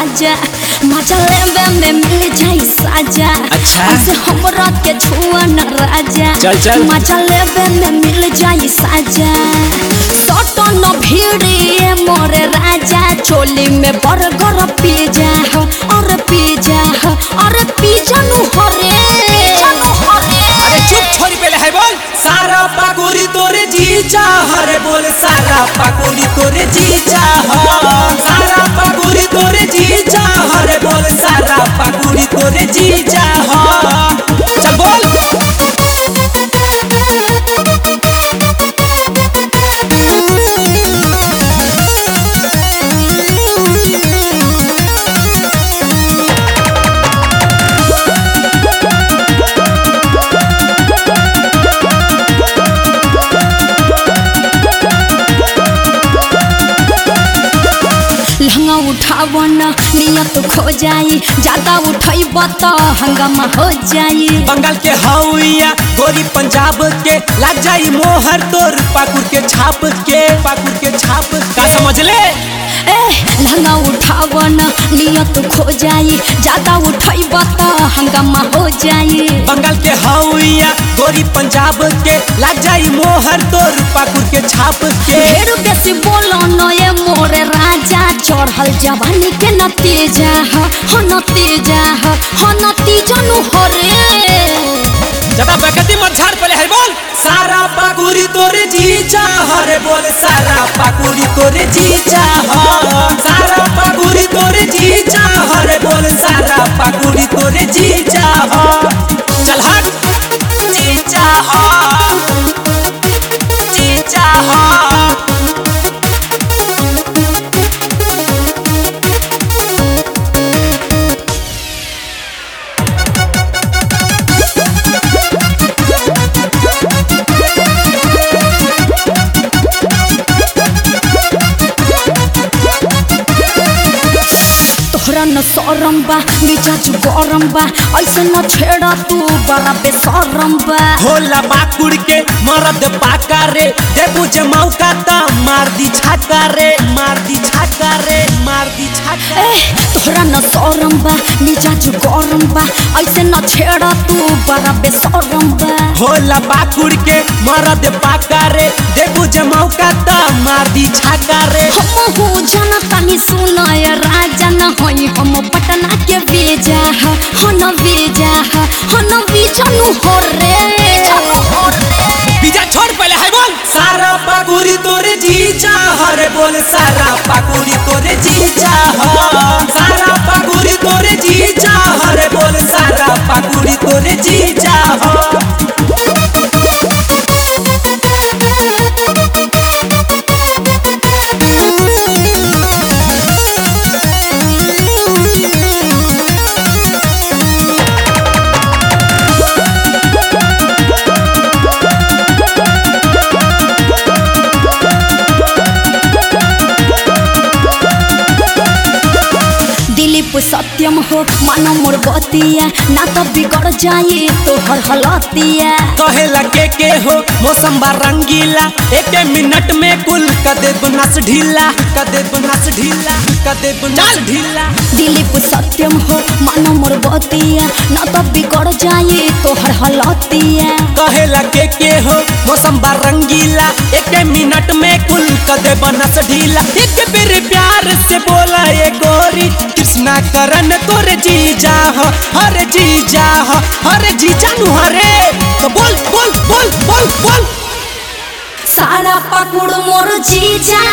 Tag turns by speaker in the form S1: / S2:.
S1: राजा मजा लेवे में मिल जाई साजा
S2: अच्छा।
S1: ऐसे हमरा के छुआ न राजा
S2: चल, चल।
S1: मजा लेवे में मिल जाई साजा सटो न भीड़िए मोरे राजा चोली में बर्गर पिज्जा हो और पिज्जा हो और पिज्जा नु हरे
S2: अरे चुप छोरी पहले है बोल सारा पाकुरी तोरे जीजा हरे बोल सारा पाकुरी तोरे जीजा हो सारा पाकुरी तोरे जीजा हरे बोल सारा पाकुरी तोरे जीजा हो चल बोल
S1: लहंगा उठावन नियत खो जाई ज्यादा उठैब त हंगामा हो जाई
S2: बंगाल के हौया गोरी पंजाब के लग जाई मोहर तोर पाकुर के छाप के पाकुर के छाप का समझ ले
S1: ए लहंगा उठावन नियत खो जाई ज्यादा उठैब त हंगामा हो जाई
S2: बंगाल के हौया गोरी पंजाब के लग जाई मोहर तोर पाकुर के छाप के
S1: ढेर बेसी बोलो न ये मोरे राजा चढ़ल जवानी के नतीजा ह ह नतीजा ह ह नतीजा नु हरे
S2: ज्यादा बेकती मत झाड़ पहले है बोल सारा पाकुरी तोरे जीजा हरे बोल सारा पाकुरी तोरे जीजा हो सारा पाकुरी तोरे जीजा हरे बोल सारा पाकुरी तोरे जीजा हो चल हट जीजा हो जीजा हो
S1: तोहरा न सरम बा मिजाज गरम बा ऐसे न छेड़ा तू बड़ा बेसरम बा
S2: होला बाकुड़ के मरद पाका रे देबू जे मौका ता मार दी छाका रे मार दी छाका रे मार दी छाका
S1: ए तोहरा न सरम बा मिजाज गरम बा ऐसे न छेड़ा तू बड़ा बेसरम बा
S2: होला बाकुड़ के मरद पाका रे देबू जे मौका ता मार दी छाका रे
S1: हम हो जाना तानी सुनाय राजा न होई हम पटना के बेजा ह हन बेजा ह हन बेजा नु हो रे
S2: बीजा छोड़ पहले है बोल सारा पाकुरी तोरे जीजा हरे बोल सारा पाकुरी तोरे जीजा हो सारा पाकुरी तोरे जीजा हरे बोल सारा पाकुरी तोरे जीजा हो
S1: दिलीप सत्यम हो मानो मोर बतिया ना तो बिगड़ जाई तोहर हलतिया
S2: कहेला के के हो मौसम बा रंगीला एक मिनट में कुल कदे नस ढीला कदे नस ढीला कदे नस ढीला
S1: दिलीप सत्यम हो मानो मोर बतिया ना तो बिगड़ जाई तोहर हलतिया
S2: कहेला के के हो मौसम बा रंगीला एक मिनट में कुल कदे नस ढीला एक बेर प्यार से बोला ये गोरी कृष्णा करन तोरे जीजा हो हरे जीजा हो हरे जीजा नु हरे तो बोल बोल बोल बोल बोल
S1: सारा पकुड़ मोर जीजा